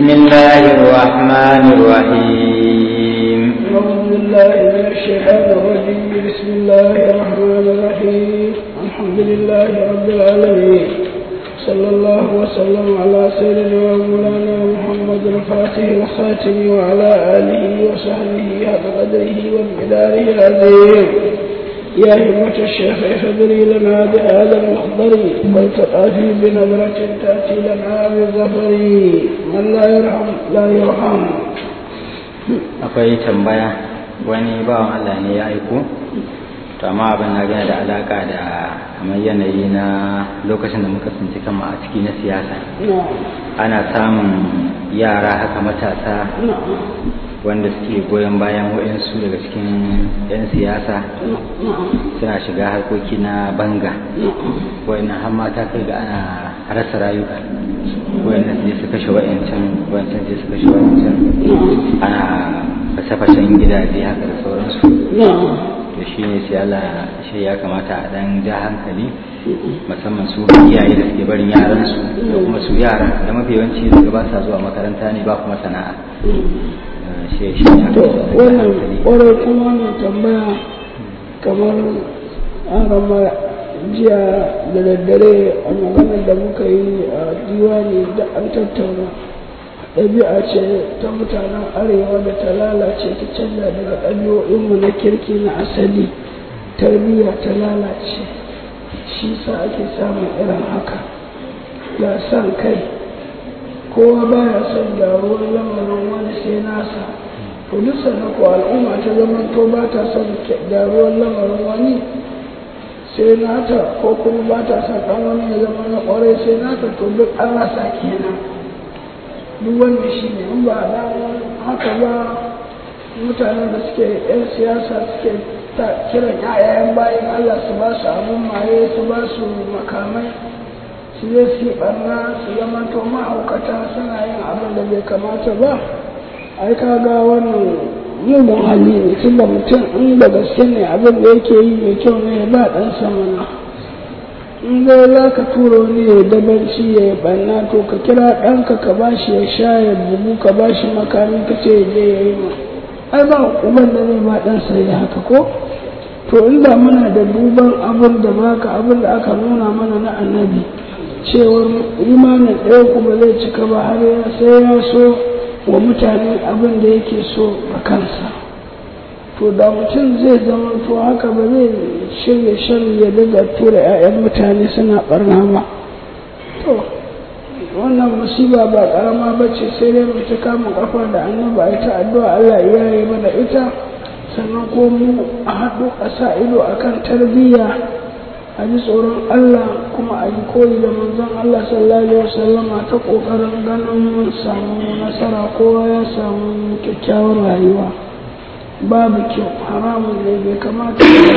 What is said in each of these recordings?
الله الرحمن الرحيم أعوذ بالله من الشيطان الرجيم بسم الله الرحمن الرحيم الحمد لله رب العالمين صلى الله وسلم على سيدنا ومولانا محمد الفاتح الخاتم وعلى آله وصحبه حق قدره ومقداره العظيم يا همة الشيخ اخبري لنا بهذا المحضر والتقافي بنظرة تأتي لنا بالظفر من لا يرحم لا يرحم akwai tambaya wani bawan Allah ne ya aiko to amma abin na gana da alaka da kamar yanayi na lokacin da muka tsinci kanmu a ciki na siyasa نعم ana samun yara haka matasa نعم wanda suke goyon bayan waɗansu daga cikin 'yan siyasa نعم suna shiga harkoki na banga نعم wayannan har mata kai ga ana rasa rayuka wayannan sai su kashe wayancan wayancan sai su kashe wayancan ana fashe-fashen gidaje haka da sauransu نعم to shi ne sai Allah shi ya kamata a dan ja hankali musamman su iyaye da suke barin yaransu da kuma su yara da mafi yawanci daga ba sa zuwa makaranta ne ba kuma sana'a Eh, shi shi ne to aka ja wannan hankali ƙwarar kuma wannan tambaya kamar an rama jiya da daddare a maganar da muka yi a diwani da an tattauna ɗabi'a ce ta mutanen arewa da ta lalace ta canza daga ɗabi'o'inmu na kirki na asali tarbiyya ta lalace shi sa ake samun irin haka ga san kai kowa baya son gyaruwar lamarin wani sai nasa to duk sannan ko al'umma ta zama to ba ta son gyaruwar lamarin wani sai nata ko kuma ba ta son ɗan wani ya zama na ƙwarai sai nata to duk an rasa kenan duk wanda shi ne in ba dan haka ba mutanen da suke 'yan siyasa suke ta kiran 'ya'yan bayan Allah su ba su abin maye su ba su makamai su je su yi ɓarna su zama to mahaukata suna yin abin da bai kamata ba ai kaga wannan mugun hali ne tun da mutum in da gaske ne abin da yake yi mai kyau ne ya ba ɗan samana in dai za ka tura wani ya dabanci ya yi ɓanna to ka kira ɗanka ka ba shi ya sha ya bugu ka ba shi makami ka ce ya je ya yi ma ai ba uban da zai ba ɗansa ya haka ko to inda muna da duban abin da baka abin da aka nuna mana na annabi cewar imanin ɗaya kuma zai cika ba har ya sai ya so wa mutane abin da yake so a kansa to da mutum zai zama to haka ba zai shirya shan ya daga tura 'ya'yan mutane suna barna ba to wannan musiba ba karama ba ce sai dai mu ta kama kafa da annaba a ta addu'a Allah ya yi mana ita sannan ko mu a haɗu a sa ido akan tarbiyya a ji tsoron Allah kuma a yi koyi da manzon Allah sallallahu alaihi wasallama ta kokarin ganin mun samu nasara kowa ya samu kyakkyawar rayuwa babu kyau haramun ne bai kamata da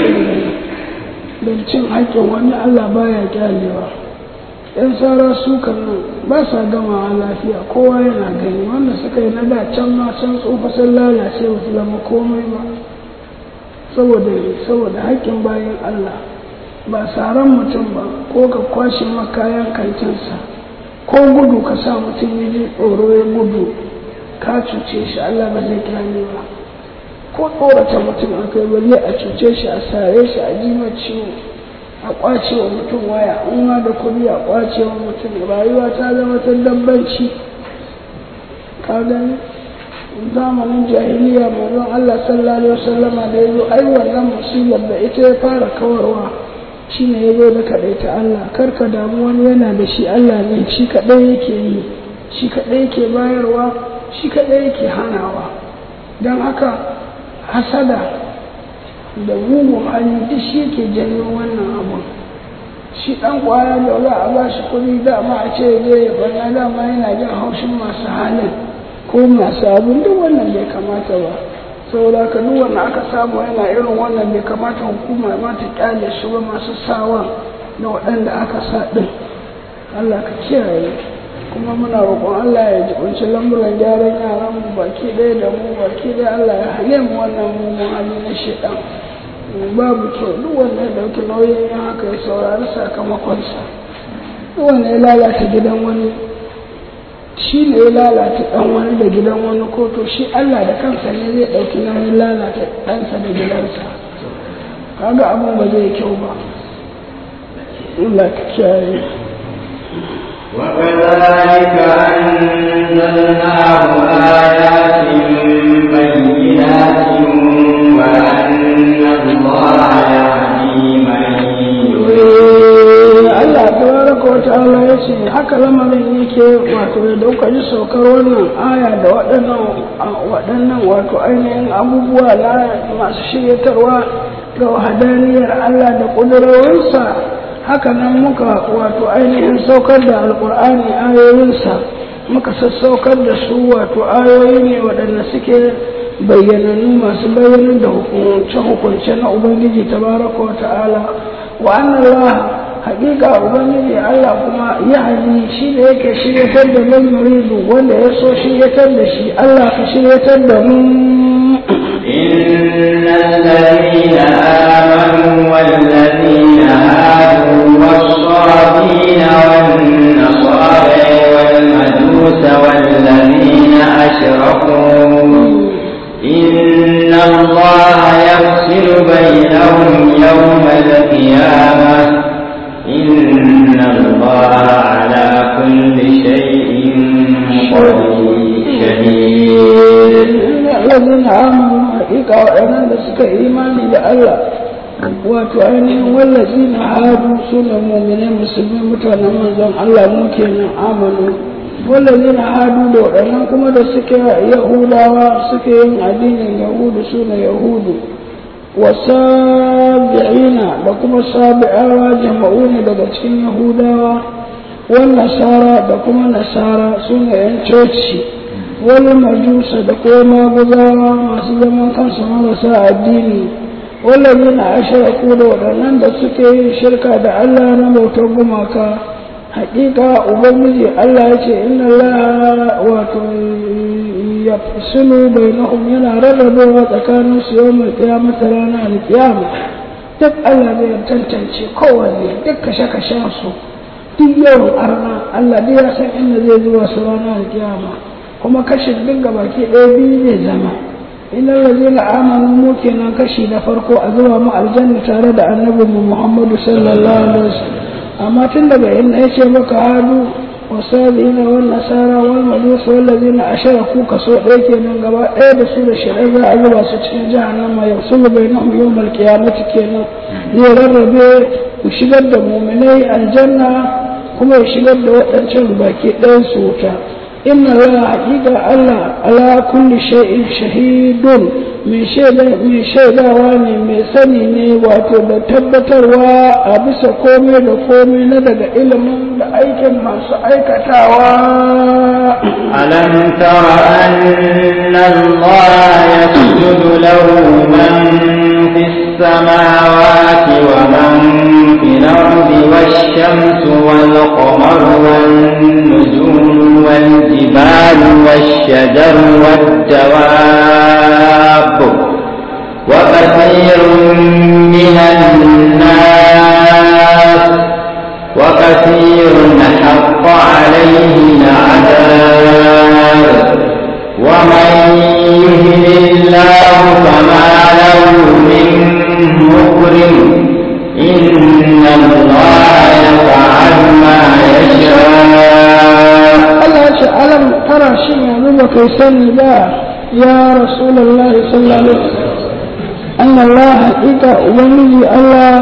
don cin haƙƙin wani Allah baya kyalewa yan sara sukan nan ba sa gamawa lafiya kowa yana gani wanda suka yi na da can ma can tsofa sun lalace ba su zama komai ba saboda saboda haƙƙin bayan Allah ba tsaron mutum ba ko ka kwashe makayan kantinsa ko gudu ka sa mutum ya ji tsoro ya gudu ka cuce shi Allah ba zai kyale ba ko tsorata mutum a kai balle a cuce shi a sare shi a jima ciwo a kwace wa mutum waya in ma da kuɗi a kwace wa mutum rayuwa ta zama ta dabbanci ka gani zamanin jahiliya manzon Allah sallallahu alaihi wasallama da yazo ai wannan musibar da ita ya fara kawarwa shi ne ya zo da kaɗai ta Allah karka damu wani yana da shi Allah ne shi kaɗai yake yi shi kaɗai yake bayarwa shi kaɗai yake hanawa don haka hasada da mugun hali duk shi yake janyo wannan abun shi ɗan ƙwaya da za a ba shi kuɗi dama a ce zai ya bana dama yana jin haushin masu halin ko masu abin duk wannan bai kamata ba saboda ka duk wanda aka samu yana irin wannan bai kamata hukuma ma ta kyale su ba masu sawa da waɗanda aka sa ɗin Allah ka kiyaye kuma muna roƙon Allah ya jibinci lamuran gyaran yaran mu baki ɗaya da mu baki ɗaya Allah ya hane mu wannan mugun hali na shaidan babu kyau duk wanda ya ɗauki nauyin yin haka ya saurari sakamakonsa duk wanda ya lalata gidan wani shi ne ya lalata ɗan wani da gidan wani ko to shi Allah da kansa ne zai ɗauki nauyin lalata ɗansa da gidansa kaga abin ba zai kyau ba Allah ka kiyaye وكذلك أنزلناه آيات بينات وأن الله يهدي من Allah tabaraka wa ta'ala ya ce haka lamarin yake wato da dauka ji saukar wannan aya da waɗannan waɗannan wato ainihin abubuwa na masu shiryatarwa ga hadaniyar Allah da ƙudurarwarsa haka nan muka wato ainihin saukar da alƙur'ani ayoyinsa muka sassaukar da su wato ayoyi ne waɗanda suke bayyanannu masu bayyanar da hukunce-hukunce na ubangiji tabaraka wa ta'ala wa annan haƙiƙa ubangiji Allah kuma ya hali shi da yake shiryatar da man yuridu wanda ya so shiryatar da shi Allah ka shiryatar da mu إن الذين آمنوا والذين هادوا والصابين والنصارى والمجوس والذين أشركوا إن الله يفصل بينهم يوم القيامة إن الله على كل شيء شهيد الذين آمنوا حقيقة وأنا لسك إيماني لله wato ainihin wallazi na hadu suna mummune musulmi mutanen manzon Allah mu kenan amanu wallazi na hadu da waɗannan kuma da suke yahudawa suke yin addinin yahudu suna yahudu wasabi'ina da kuma sabi'awa jama'u ne daga cikin yahudawa wal nasara da kuma nasara suna yan coci wal majusa da kuma maguzawa masu zaman kansu marasa addini wallazina ashraku da waɗannan da suke yin shirka da Allah na bautar gumaka haƙiƙa ubangiji Allah ya ce inna Allah wato ya sulu bainahum yana rarrabewa tsakanin su yawmul qiyamah ranar alqiyama duk Allah zai tantance kowanne duk kashe-kashen su duk yawan arna Allah duk ya san inda zai zuwa su ranar alqiyama kuma kashin duk gabaki ɗaya biyu zai zama inna lazina amanu mu kenan kashi na farko a zuwa mu aljanna tare da annabi mu Muhammadu sallallahu alaihi wasallam amma tun daga inda yace maka hadu wasabiina wal nasara wal majus wal ladina asharaku kaso ɗaya kenan gaba ɗaya da su da shirin za a zuba su cikin jahannama yafsulu bainahum yawmal qiyamati kenan zai rarrabe ku shigar da mu'minai aljanna kuma ya shigar da waɗancan baki ɗayan su wuta إن الله حقيقة الله على كل شيء شهيد من شيء من شيء واني من سني واتو da tabbatarwa a bisa komai da komai na daga ilimin da aikin masu aikatawa ألم تر أن الله يسجد له من في السماوات ومن في الأرض والشمس والقمر والنجوم والجبال والشجر والدواب وكثير من الناس وكثير حق عليه العذاب ومن يهن الله فما له من مكرم إن الله يفعل ما يشاء Allah ce alam tara shi yanzu ba kai sani ba ya rasulullahi sallallahu alaihi wasallam أن الله حقيقة ومن الله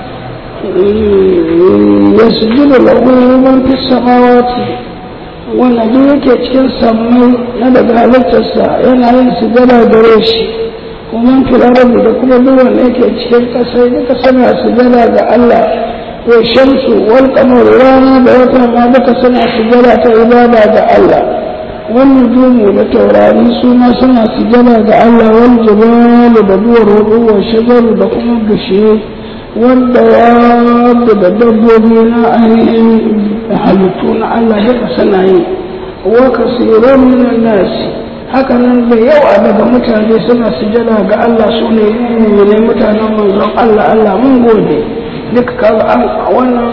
يسجد له من في السماوات wanda duk yake cikin sammai na daga halittarsa yana yin sujada gare shi kuma filarabi da kuma duk wanda yake cikin ƙasa duka suna sujada ga Allah wa shamsu wal qamar rana da wata ma duka suna sujada ta ibada ga Allah wannan jumu da taurari su ma suna sujada ga Allah wal jibalu da duwar wudu wa shajaru da kuma bishiye wanda ya da dabbobi na ainihin halittu na Allah duka suna yi wa kasirun minan nasi haka nan da yawa daga mutane suna sujada ga Allah su ne ne mutanen manzon Allah Allah mun gode duka kaga an wannan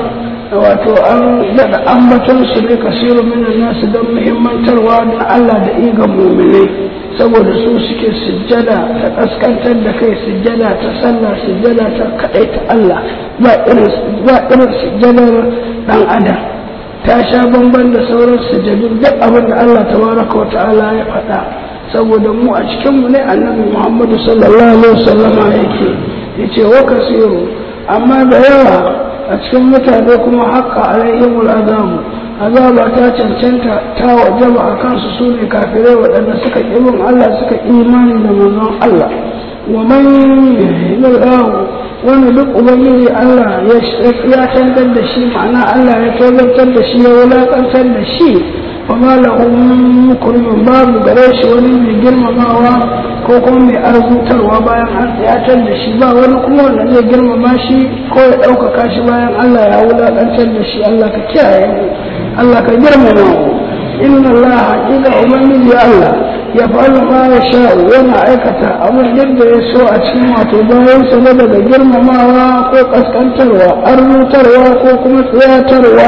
wato an daɗa ambaton su ne kasiru minan nasu don muhimmantarwa na Allah da igan muminai saboda su suke sujjada ta kaskantar da kai sujjada ta sallah sujjada ta kaɗai ta Allah ba irin sujjadar ɗan adam ta sha bamban da sauran sujjadu duk abin da Allah tabaraka wa ta'ala ya faɗa saboda mu a cikinmu ne annabi Muhammadu sallallahu alaihi wasallama yake yace wa kasiru amma da yawa a cikin mutane kuma haƙƙa alaihimul azabu azaba ta cancanta ta wajaba a kansu su ne kafirai waɗanda suka ƙibin Allah suka imani da manzon Allah wa man yalqahu wani duk ubangiji Allah ya tantar da shi ma'ana Allah ya tozartar da shi ya wulaƙantar da shi fama lahu mukrimin babu gare shi wani mai girmamawa ko kuma mai arzutarwa bayan an tsayatar da shi ba wani kuma wanda zai girmama shi ko ya ɗaukaka shi bayan Allah ya wulaƙantar da shi Allah ka kiyaye mu Allah ka girmama mu inna Allah haƙiƙa ubangiji Allah ya fa'alu ma ya sha'u yana aikata abin yadda ya so a cikin wato bayan sa na daga girmamawa ko kaskantarwa arzutarwa ko kuma tsayatarwa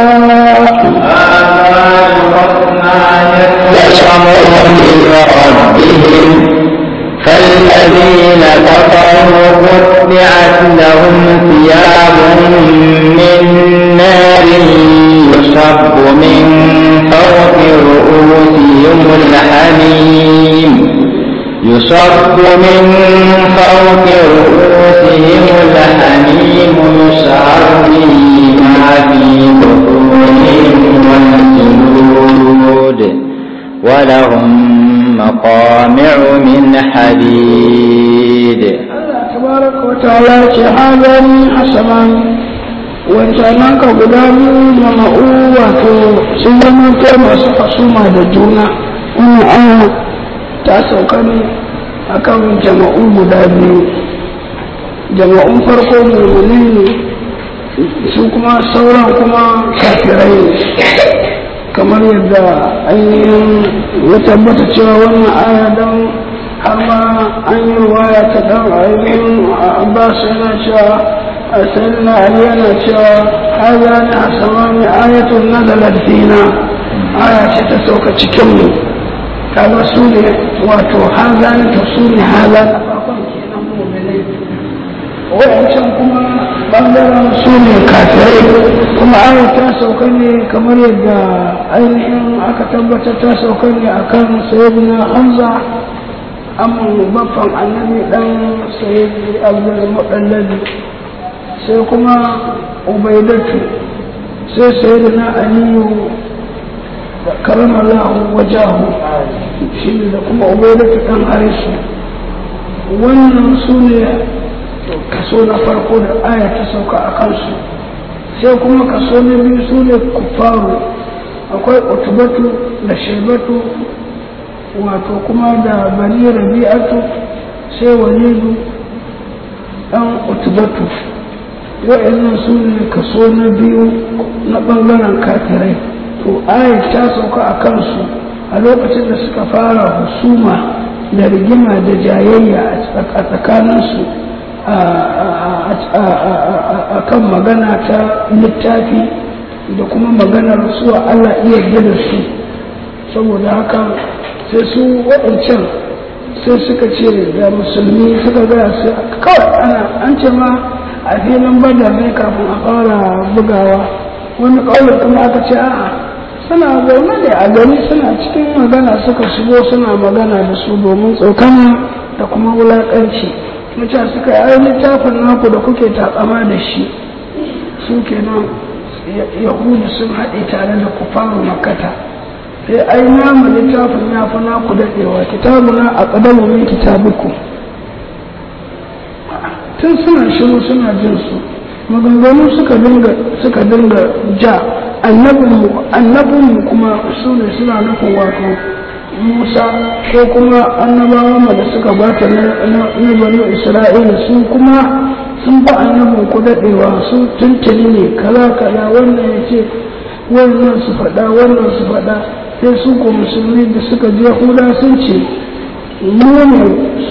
فالذين كفروا قطعت لهم ثياب من نار يصب من فوق رؤوسهم الحميم يصب من فوق رؤوسهم الحميم يسعر به ما في بطونهم والجلود ولهم مقامع من حديد Allah tabaraka wa ta'ala ce hazani hasaban wancanan ka guda biyu jama'u wato sun zama kai masu fasuma da juna wannan aya ta sauka ne akan jama'u guda biyu jama'un farko mummunai ne su kuma sauran kuma kafirai ne kamar yadda ainihin ya tabbata cewa wannan aya don har ma an yi ruwaya ta dan ainihin abbas yana cewa a sayyidina ali yana cewa haza ne a samani ayatun nazalat fina aya ce ta sauka cikin mu kaga su ne wato haza ne to su ne haza na farkon kenan mu'minai wayancan kuma bangaren su ne kafirai kuma aya ta sauka ne kamar yadda ainihin aka tabbatar ta sauka ne akan sayyidina hamza amma baffan annabi dan sayyidi abdul mudallabi sai kuma ubaidatu sai sayyidina aliyu da karamallahu wajahu shi ne da kuma ubaidatu dan harisu wannan su ne kaso na farko da aya ta sauka a kansu sai kuma kaso na biyu su ne kufaru akwai utubatu da shaibatu wato kuma da bani rabi'atu sai walidu dan utubatu wa'annan su ne kaso na biyu na ɓangaren kafirai to aya ta sauka a kansu a lokacin da suka fara husuma da rigima da jayayya a tsakaninsu a kan magana ta littafi da kuma maganar su Allah iya da su saboda haka sai su waɗancan sai suka ce da musulmi suka gaya su kawai ana an ce ma a filin badar ne kafin a fara bugawa wani ƙaunar kuma aka ce a'a suna zaune ne a gari suna cikin magana suka shigo suna magana da su domin tsokana da kuma wulaƙanci mutum suka yi littafin naku da kuke takama da shi su kenan yahudu sun haɗe tare da kufaru makata sai ai namu littafin ya fi naku daɗewa kitabuna a ƙadamu min kitabiku tun suna shiru suna jin su maganganu suka dinga suka dinga ja annabinmu kuma su ne suna nufin wato musa ko kuma annabawan da suka bata na banu isra'ila su kuma sun ba annabin ku daɗewa su tuntuni ne kala kala wannan ya ce wannan su faɗa wannan su faɗa sai su ko musulmi da suka je yahuda sun ce mu ne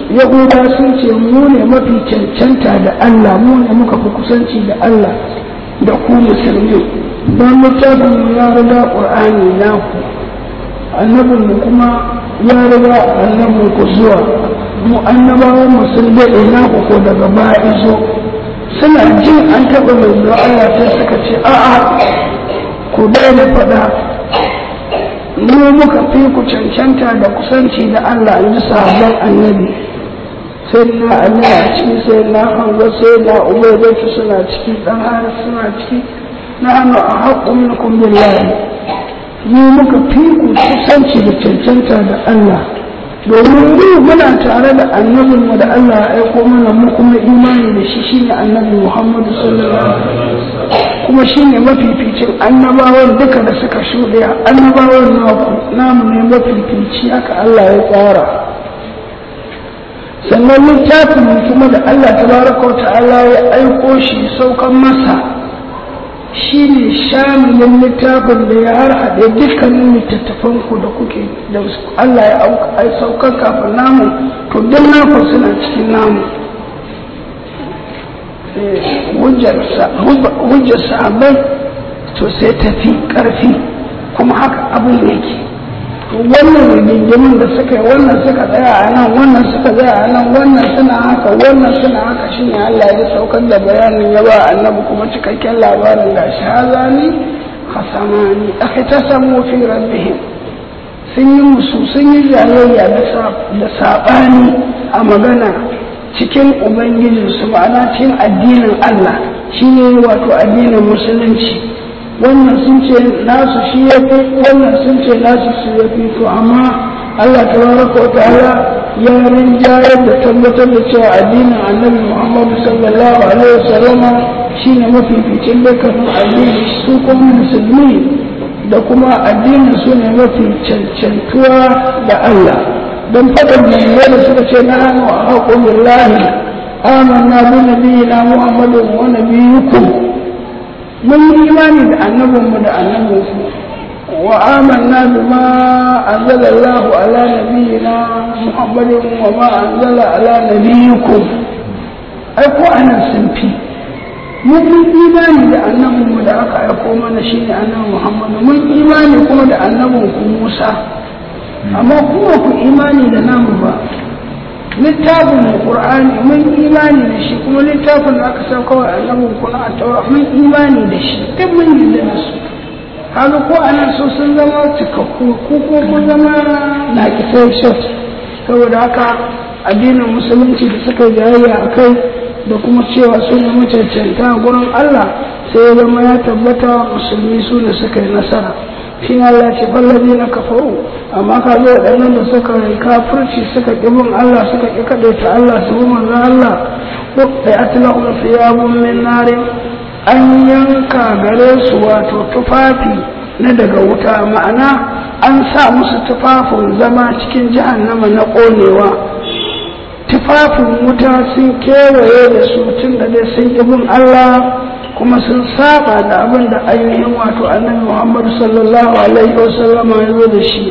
yahuda sun ce mu ne mafi cancanta da allah mu ne muka fi kusanci da allah da ku musulmi don littafin ya riga ƙur'ani naku annabin mu kuma ya riga annabin ku zuwa mu annabawan mu sun daɗe naku ko daga baya izo suna jin an taɓa mai Allah sai suka ce a'a ku daina faɗa mu muka fi ku cancanta da kusanci da Allah in ji sahabban annabi sai na Allah a ciki sai na hango sai na ubaidatu suna ciki dan haris suna ciki na hannu a haƙƙun minkum billahi mu muka fi ku kusanci da cancanta da Allah domin mu muna tare da annabin mu da Allah ya aiko mana mu kuma imani da shi shine annabi Muhammadu sallallahu alaihi wasallam kuma shine mafificin annabawan duka da suka shuɗe annabawan naku namu ne mafifici haka Allah ya tsara sannan littafin kuma da Allah tabaraka wa ta'ala ya aiko shi saukan masa shi ne shamilin littafin da ya harhaɗe dukkanin littattafan ku da kuke da Allah ya saukan kafin namu to duk naku suna cikin namu hujjar sahabbai to sai tafi ƙarfi kuma haka abin yake wannan rigingimin da suka yi wannan suka tsaya a nan wannan suka tsaya a nan wannan suna haka wannan suna haka shine Allah ya saukar da bayanin ya ba annabi kuma cikakken labarin da shi hazani hasamani aka ta samu fi rabbihim sun yi musu sun yi jayayya da saɓani a magana cikin ubangijinsu ma'ana cikin addinin Allah shine wato addinin musulunci wannan sun ce nasu shi ya fi wannan sun ce nasu shi ya fi to amma Allah tabaraka wa ta'ala ya rinjayar da tabbatar da cewa addinin annabi Muhammadu sallallahu alaihi wasallam shine mafificin dukkanin addini su kuma musulmi da kuma addinin su ne mafi cancantuwa da Allah don faɗin mai da suka ce na hannu a haƙon billahi amanna bi nabiyina Muhammadu wa nabiyukum mun yi imani da annabinmu da annabinku wa amanna bima anzala Allah ala nabiyyina Muhammadin wa ma anzala ala nabiyyikum ai ko anan sun fi mun yi imani da annabinmu da aka aiko mana shine annabi Muhammad mun imani kuma da annabinku Musa amma kuma ku imani da namu ba littafin Qur'ani mun imani da shi kuma littafin da aka sauka wa annabin kuna a taura mun imani da shi duk mun yi da su kaga ko anan so sun zama cikakku ko ko kun zama na kisai shot saboda haka addinin musulunci da suka jayayya a kai da kuma cewa su ne macancanta gurin Allah sai ya zama ya tabbata musulmi su da suka yi nasara shi ne Allah ce fallabi na kafaru amma ka zo waɗannan da suka yi kafirci suka ƙi bin Allah suka ƙi kaɗaita Allah su bi manzon Allah ko da atlahum thiyabun min narin an yanka gare su wato tufafi na daga wuta ma'ana an sa musu tufafin zama cikin jahannama na ƙonewa tufafin wuta sun kewaye da su tun da dai sun ƙi bin Allah kuma sun saba da abin da ainihin wato annabi Muhammad sallallahu alaihi wasallama ya zo da shi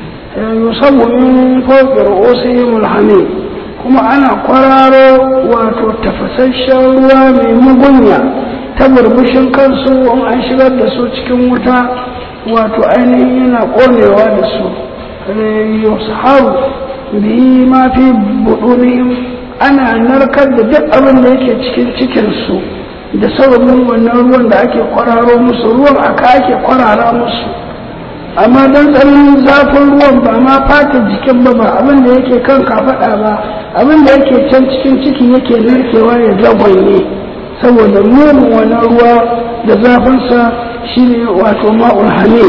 yusabu min fawqi ru'usihim alhamim kuma ana kwararo wato tafasasshen ruwa mai mugunya ta burbushin kansu in an shigar da su cikin wuta wato ainihin yana konewa da su yusaharu bihi ma fi budunihim ana narkar da duk abin da yake cikin cikinsu da sababin wannan ruwan da ake kwararo musu ruwan aka ake kwarara musu amma don tsananin zafin ruwan ba ma fata jikin ba ba abin da yake kan kafaɗa ba abin da yake can cikin ciki yake narkewa ya zagwanye saboda munin wannan ruwa da zafinsa shine wato ma'ul hame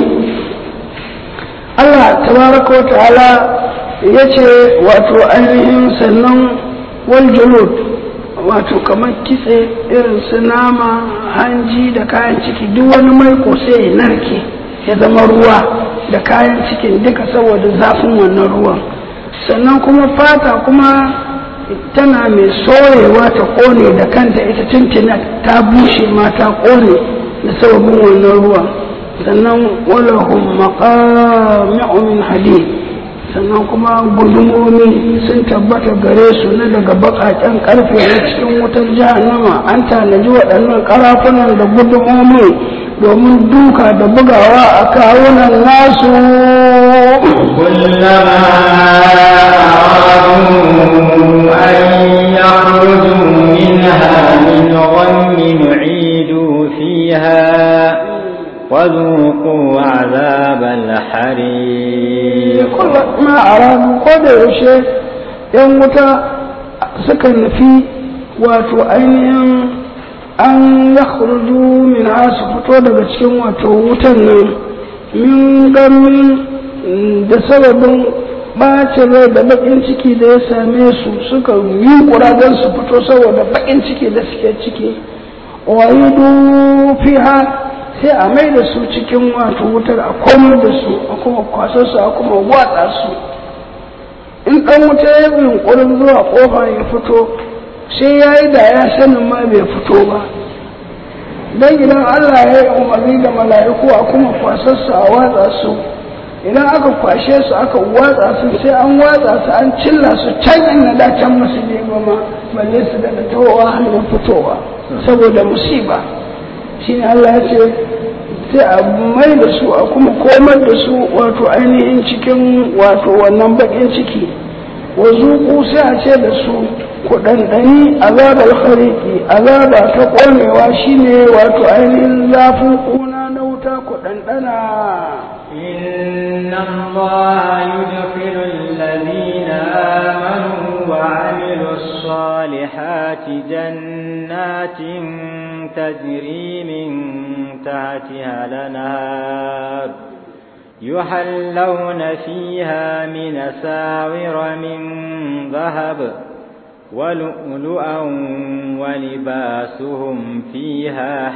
Allah tabaraka wa ta'ala ya ce wato ainihin sannan wal julud wato kamar kitse irin su nama hanji da kayan ciki duk wani maiko sai ya narke ya zama ruwa da kayan cikin duka saboda zafin wannan ruwan sannan kuma fata kuma tana mai soyewa ta kone da kanta ita tuntuna ta bushe ma ta kone da sababin wannan ruwan sannan walahum maqami'u min hadid sannan kuma gudumomi sun tabbata gare su na daga baƙaƙen ƙarfe na cikin wutar jahannama an tanaji waɗannan ƙarafunan da gudumomi domin duka da bugawa a kawunan nasu كلما أرادوا أن يخرجوا منها من غم نعيدوا فيها وذوقوا عذاب الحريق ma a ranu ko da yaushe yan wuta suka nufi wato ainihin an ya min su fito daga cikin wato wutan nan min gamin da sababin ɓacin rai da baƙin ciki da ya same su suka yi ƙura don su fito saboda baƙin ciki da suke ciki wayidu fiha sai a mai da su cikin wato wutar a komar da su a kuma kwasar su a kuma watsa su in ɗan wuta ya yi yunƙurin zuwa ƙofa ya fito sai ya yi da ya sanin ma bai fito ba don idan Allah ya yi umarni da mala'iku a kuma kwasar su a watsa su idan aka kwashe su aka watsa su sai an watsa su an cilla su can inda da can masu ne ba ma balle su daga tawowa hannun fitowa saboda musiba shine Allah ya ce sai a mai da su a kuma komar da su wato ainihin cikin wato wannan bakin ciki wa zuku sai a ce da su ku ɗanɗani azabar hariki azaba ta ƙonewa shine wato ainihin zafin ƙuna na wuta ku ɗanɗana إن الله يدخل الذين آمنوا وعملوا الصالحات جنات تجري من تحتها الأنهار يحلون فيها من ساور من ذهب ولؤلؤا ولباسهم فيها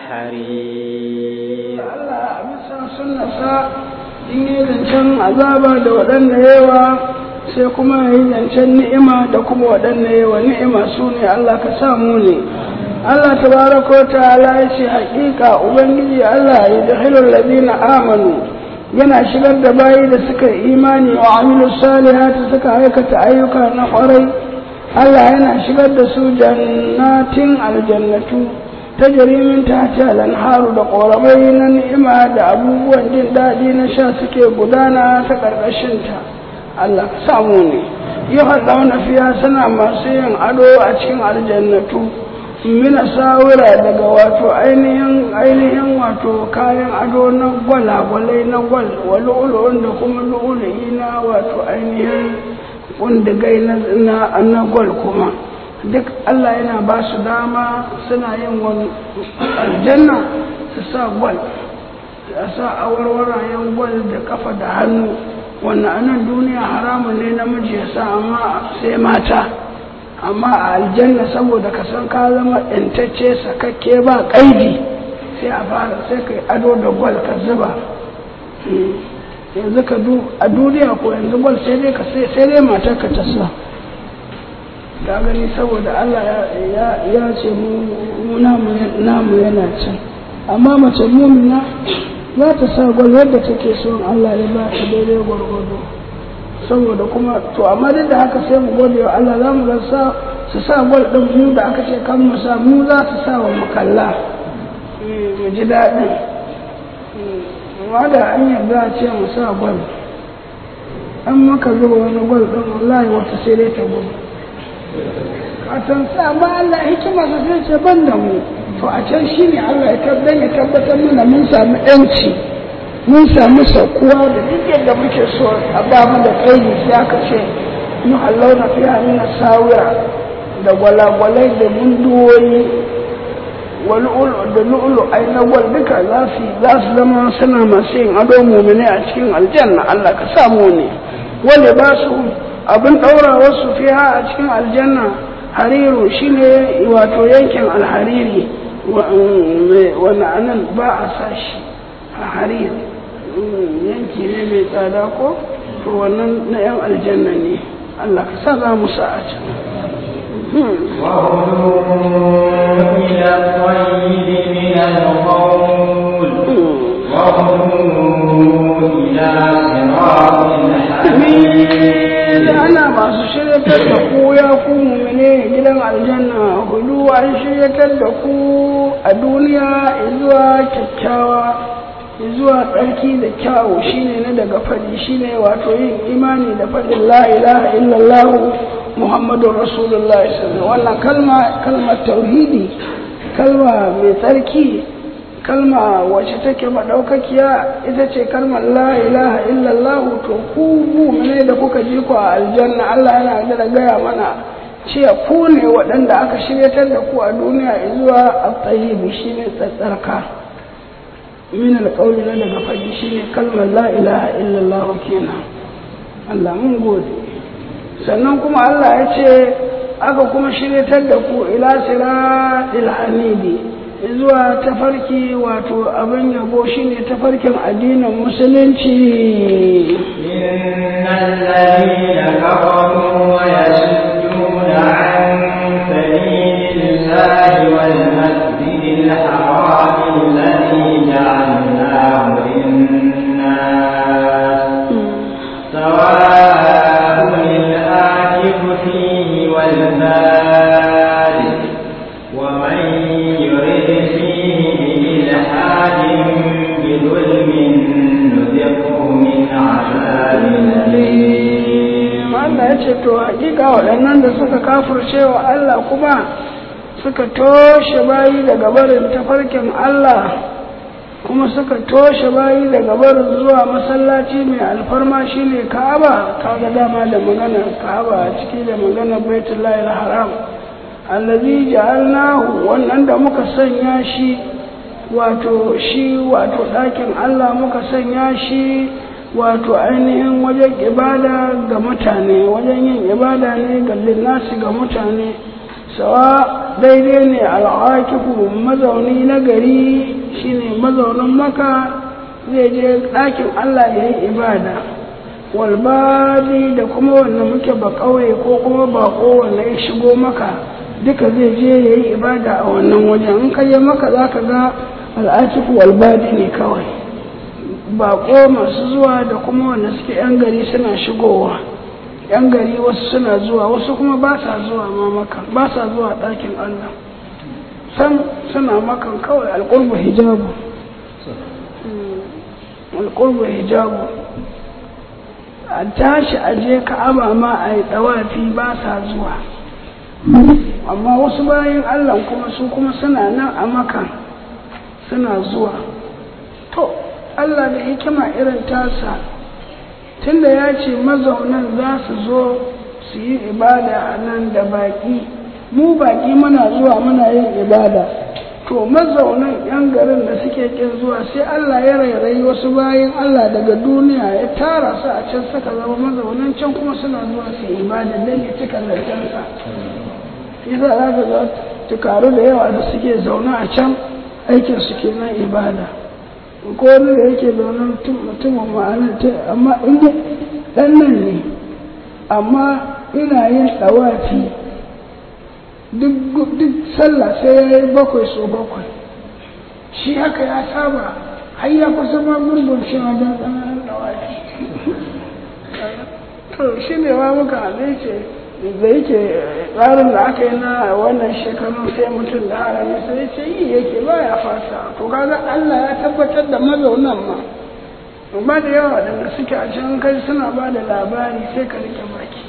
حرير Allah a bisa sunnasa in yi zancen azaba da waɗanda yawa sai kuma ya yi zancen ni'ima da kuma waɗanda yawa ni'ima su ne Allah ka samu ne Allah tabaraka wa ta'ala ya ce haƙiƙa ubangiji Allah ya jahilul ladina amanu yana shigar da bayi da suka yi imani wa amilu salihati suka aikata ayyuka na ƙwarai Allah yana shigar da su jannatin aljannatu ta jarimin ta ce haru da ƙoramai na ni'ima da abubuwan jin daɗi na sha suke gudana ta ƙarƙashinta Allah ka samu ne yi haɗauna fiya suna masu yin ado a cikin aljannatu mina sawira daga wato ainihin ainihin wato kayan ado na gwalagwalai na gwal wa lu'ulu'un da kuma lu'ulu'i na wato ainihin kundigai na gwal kuma duk Allah yana ba su dama suna yin wani aljanna su sa gwal a sa awarwarayen gwal da kafa da hannu wannan anan duniya haramun ne namiji ya sa amma sai mata amma a aljanna saboda ka san ka zama intacce sakakke ba kaidi sai a fara sai ka ado da gwal ka zuba yanzu ka a duniya ko yanzu gwal sai dai ka sai dai matar ka ta sa ka gani saboda Allah ya ce mu namu yana can amma mace mumina za ta sa gwal yadda take son Allah ya ba ta daidai gwargwado saboda kuma to amma duk da haka sai mu gode wa Allah za mu ga sa su sa gwal din mu da aka ce kan mu sa mu za su sa wa makalla mu ji daɗin amma da an yarda a ce mu sa gwal an maka zuba wani gwal din wallahi wata sai dai ta gudu katon sa ba Allah hikima sa sai ce ban da mu to a can shine Allah ya tabbatar ya tabbatar mana mun samu yanci mun samu saukuwa da duk yadda muke so a ba mu da kaidi sai aka ce mu Allah na fiya mina sawira da gwalagwalai da munduwoyi wal'ul da lu'ulu ai na gwal duka za su za su zama suna masu yin ado mumine a cikin aljanna Allah ka samu ne wanda ba su abin ɗaura wasu fiha a cikin aljanna hariru shine wato yankin alhariri wani anan ba a sa shi a hariri yanki ne mai tsada ko to wannan na yan aljanna ne Allah ka sa za mu sa a can وهدوا إلى الطيب من القول وهدوا إلى صراط الحميد shiryatar da ku ya ku mumine gidan aljanna hudu an shiryatar da ku a duniya zuwa kyakkyawa zuwa tsarki da kyawu shine na daga fadi shine wato yin imani da fadin la ilaha illallah muhammadun rasulullah wannan kalma kalmar tauhidi kalma mai tsarki kalma wacce take maɗaukakiya ita ce kalmar la ilaha illallah to ku mu'mine da kuka ji ku a aljanna Allah yana da gaya mana cewa ku ne waɗanda aka shiryatar da ku a duniya zuwa at-tayyib shine tsatsarka min alqawli na daga faɗi shine kalmar la ilaha illallah kenan Allah mun gode sannan kuma Allah ya ce aka kuma shiryatar da ku ila siratil hamidi zuwa tafarki wato abin yabo shine tafarkin addinin musulunci innal ladina kafaru wa yasudduna an sabilillahi wal masjidil haram alladhi ja'alnahu lin-nas sawa'un al-akif fihi wal badi ومن يرد فيه بإلحاد بظلم نذقه من عذاب أليم Allah ya ce to hakika waɗannan da suka kafirce wa Allah kuma suka toshe bayi daga barin tafarkin Allah kuma suka toshe bayi daga barin zuwa masallaci mai alfarma shine Ka'aba kaga dama da magana Ka'aba a ciki da magana Baitullahi haram allazi ja'alnahu wannan da muka sanya shi wato shi wato ɗakin Allah muka sanya shi wato ainihin wajen ibada ga mutane wajen yin ibada ne ga linnasi ga mutane sawa daidai ne al'akifu mazauni na gari shine mazaunin maka zai je ɗakin Allah ya yi ibada walbadi da kuma wanda muke ba ƙauye ko kuma baƙo wanda ya shigo maka duka zai je ya yi ibada a wannan wajen in ka je maka za ka ga al'atiku walbadi ne kawai baƙo masu zuwa da kuma wanda suke yan gari suna shigowa yan gari wasu suna zuwa wasu kuma ba sa zuwa ma maka ba sa zuwa ɗakin allah sam suna makan kawai alƙurbu hijabu alƙurbu hijabu a tashi a je ka'aba ma a yi ɗawafi ba sa zuwa amma wasu bayan allah kuma su kuma suna nan a maka suna zuwa to allah da hikima irin tasa tunda ya ce mazaunan za su zo su yi ibada a nan da baƙi mu baƙi muna zuwa muna yin ibada to mazaunan yan garin da suke kin zuwa sai allah ya rairayi wasu bayan allah daga duniya ya tara su a can suka zama mazaunan can kuma suna zuwa su yi ibada don ya cika zarcensa yasa za ka ga tukaru da yawa da suke zaune a can aikin su ke nan ibada ko wani da yake zaune mutumin ma'anar ta amma in dan nan ne amma ina yin ɗawafi duk sallah sai ya yi bakwai so bakwai shi haka ya saba har ya kusa ma gurbin shi wajen tsananin ɗawafi to shi ne wa muka ce da yake tsarin da aka yi na wannan shekarun sai mutum da harami sai ce yi yake ba ya fasa to kaga Allah ya tabbatar da mazaunan ma ba da yawa waɗanda suke a can kai suna ba da labari sai ka rike baki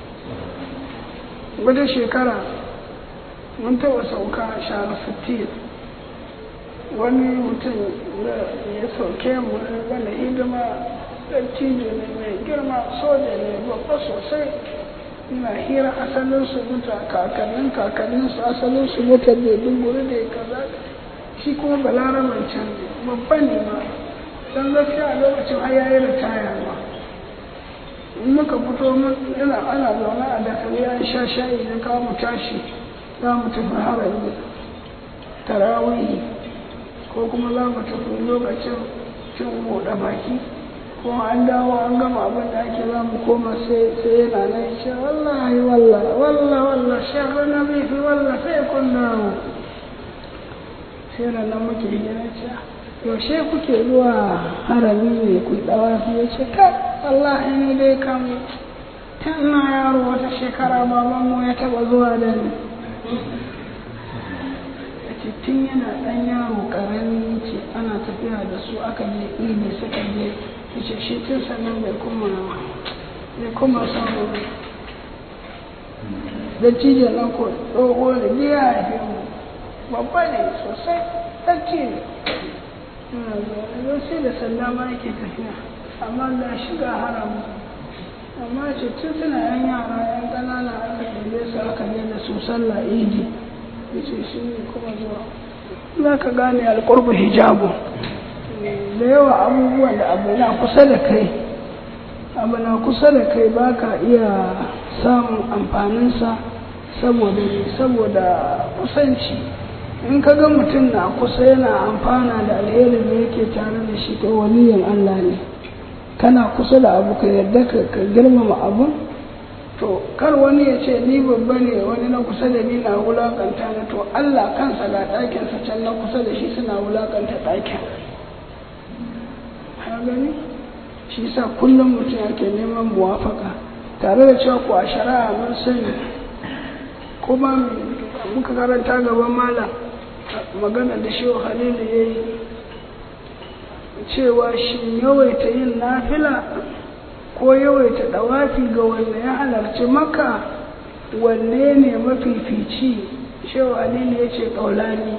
wata shekara mun taɓa sauka a shahar sittin wani mutum ya sauke mu mana hidima dattijo ne mai girma soja ne babba sosai ina hira asalin su mutu kakannin kakannin su asalin su mutu da dunguri da kaza shi kuma balaraman can babban ne ma don gaskiya a lokacin har yayi ritaya ma in muka fito ina ana zaune a dakali an sha shayi na kawo mu tashi za mu tafi harami tarawihi ko kuma za mu tafi lokacin cin buɗe baki ko an dawo an gama abin da ake za mu koma sai yana nan ce wallahi wallah wallah wallah shekar na bifi wallah sai kun dawo sai na nan muke gina ce yaushe kuke zuwa harami ne ku dawa su ya ce ka wallahi ne dai kam tun na yaro wata shekara babanmu ya taba zuwa da ni ce tun yana ɗan yaro ƙarami ce ana tafiya da su aka je idi suka je ce shi tun sannan bai kuma bai kuma samu da cijin nan ko tsoho da biya ya fi mu babba ne sosai ɗanci ne sai da sanda ma yake tafiya amma da shiga haramu amma ce tun suna yan yara yan ƙanana aka ɗebe su aka je da su sallah idi ya ce shi ne kuma zuwa za ka gane alƙurbu hijabu da yawa abubuwan da abu na kusa da kai abu na kusa da kai ba ka iya samun amfaninsa saboda saboda kusanci in ka ga mutum na kusa yana amfana da alherin da yake tare da shi to waliyin Allah ne kana kusa da abu ka yarda ka girmama abun to kar wani ya ce ni babba ne wani na kusa da ni na wulakanta na to Allah kansa ga ɗakinsa can na kusa da shi suna wulakanta ɗakin ka gani shi sa kullum mutum yake neman muwafaka tare da cewa ku a shari'a mun sani kuma muka karanta gaban malam magana da shi halilu ya yi cewa shi yawaita yin nafila ko yawaita dawafi ga wanda ya halarci maka wanne ne mafifici shehu halilu ya ce ƙaulani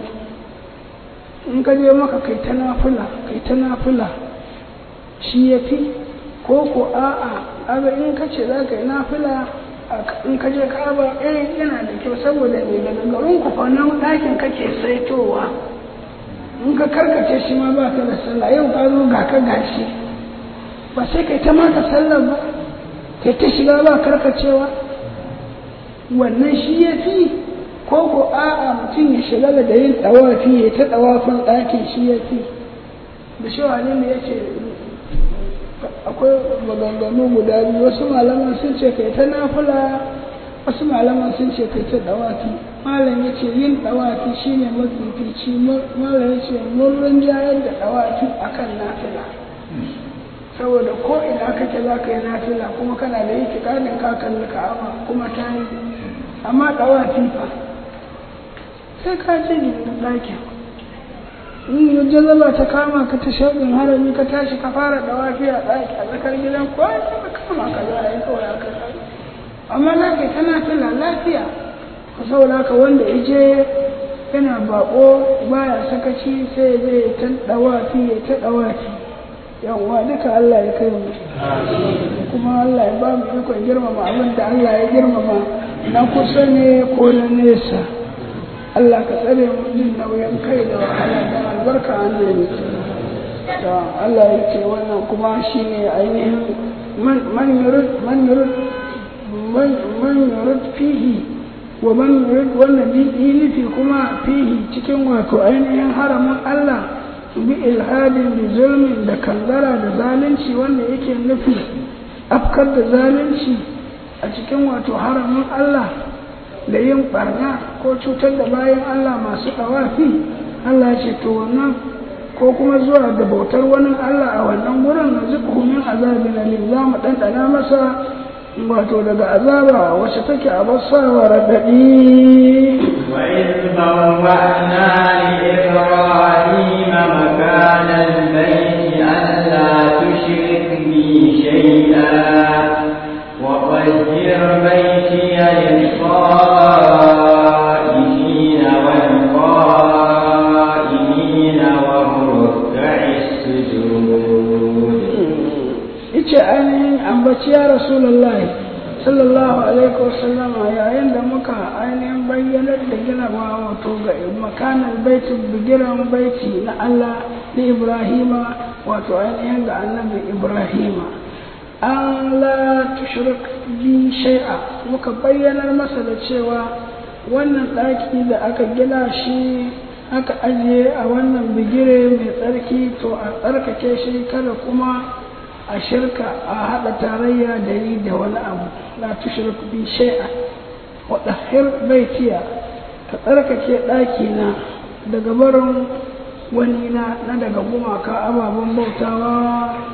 in ka je maka kai ta nafila kai ta nafila shi ya fi ko ko a'a aga in ka ce za ka yi nafila in ka je kaba eh yana da kyau saboda ne daga garin ku nan ɗakin kake saitowa in ka karkace shi ma ba ka da sallah yau ka zo ga ka gashi ba sai kai ta maka sallah ba kai ta shiga ba karkacewa wannan shi ya fi ko ko a'a mutum ya shiga da yin ɗawafi ya ta ɗawafin ɗakin shi ya fi da shi wani ne ya ce akwai maganganu guda biyu wasu malaman sun ce kai ta nafula wasu malaman sun ce kai ta dawafi malam ya ce yin dawafi shine mafifici malam ya ce mun rinjayar da dawafi akan nafila saboda ko ina kake za ka yi nafila kuma kana da yake kanin ka kalli ka'aba kuma ta yi amma dawafi fa sai ka je gindin ɗakin in jazaba ta kama ka ta shauƙin harami ka tashi ka fara da wafiya ɗaki a tsakar gidan ko ya ta kama ka za a yi kawai aka kai amma lafiya tana tana lafiya ku saboda ka wanda ya je yana baƙo baya sakaci sai ya je ya ta ɗawafi ya ta ɗawafi yawwa duka Allah ya kai mu kuma Allah ya ba mu ikon girmama abin da Allah ya girmama na kusa ne ko na nesa Allah ka tsare mu jin nauyin kai da wahala da albarka annabi da Allah ya ce wannan kuma shine ainihin man yurid man yurid man yurid fihi wa man yurid wannan nufi kuma fihi cikin wato ainihin haramin Allah bi ilhadin bi zulmin da kangara da zalunci wanda yake nufi afkar da zalunci a cikin wato haramin Allah da yin barna ko cutar da bayan Allah masu ɗawafi Allah ce to wannan ko kuma zuwa da bautar wani Allah a wannan wurin na zuku min azabin alim za mu ɗanɗana masa wato daga azaba wacce take a basawa raɗaɗi وإذ بوأنا لإبراهيم مكان البيت ألا تشرك بي شيئا وطهر بيتي للطائفين والقائمين والركع السجود ice ainihin ambaci ya rasulullahi sallallahu alaihi wasallam yayin da muka ainihin bayyanar da ginawa wato ga makanan baiti bigiran baiti na Allah na Ibrahima wato ainihin ga annabi Ibrahima an la tushrik bi shay'a muka bayyanar masa da cewa wannan ɗaki da aka gina shi aka ajiye a wannan bigire mai tsarki to a tsarkake shi kada kuma a shirka a haɗa tarayya da yi da wani abu la tushrik bi shay'a wa dahhir baitiya ka tsarkake ɗaki na daga barin wani na na daga gumaka ababen bautawa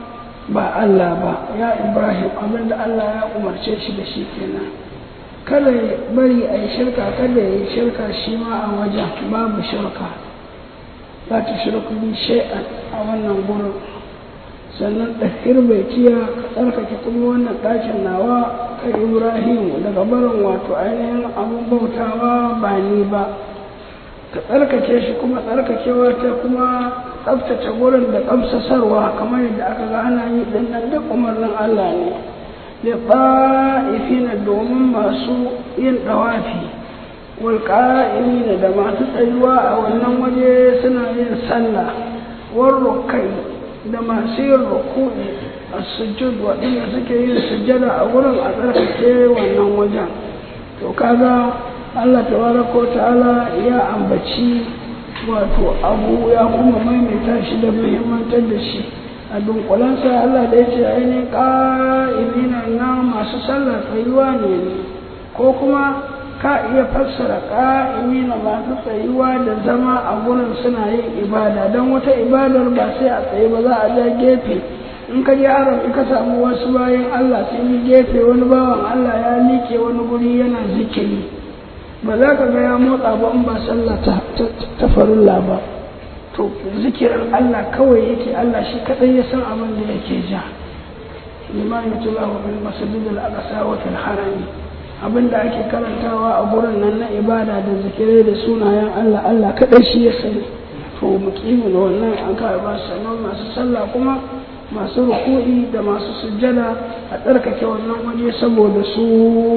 ba Allah ba ya Ibrahim abinda Allah ya umarce shi da shi kenan kada ya bari a yi shirka kada ya yi shirka shi ma a wajen babu shirka za ta shirku bi shay'an a wannan gurin sannan ɗahir bai ciya ka tsarkake kuma wannan ɗakin nawa ka Ibrahim daga barin wato ainihin abin bautawa ba ni ba ka tsarkake shi kuma tsarkakewa ta kuma tsaftace gurin da kamsasarwa kamar yadda aka ga ana yi din nan duk umarnin Allah ne da ba'ifina domin masu yin dawafi wal qa'imina da masu tsayuwa a wannan waje suna yin sallah war rukai da masu yin ruku'i as-sujud waɗanda suke yin sujjada a gurin a tsarkake wannan wajen to kaga Allah tabaraka wa ta'ala ya ambaci wato abu ya kuma maimaita shi da muhimmantar da shi a dunkulansa Allah da ya ce ainihin ƙa'imina na masu sallar tsayuwa ne ne ko kuma ka iya fassara ƙa'imina masu tsayuwa da zama a gurin suna yin ibada don wata ibadar ba sai a tsaye ba za a ja gefe in ka je arab ka samu wasu bayan Allah sun yi gefe wani bawan Allah ya liƙe wani guri yana zikiri ba za ka ga ya motsa ba in ba sallah ta farilla ba to zikirin Allah kawai yake Allah shi kadai ya san abin da yake ja liman yutulahu bil masjid al aqsa wa fil harami abin da ake karantawa a gurin nan na ibada da zikirai da sunayen Allah Allah kadai shi ya sani to mukimin wannan an ka ba sanan masu sallah kuma masu ruku'i da masu sujjada a tsarkake wannan waje saboda su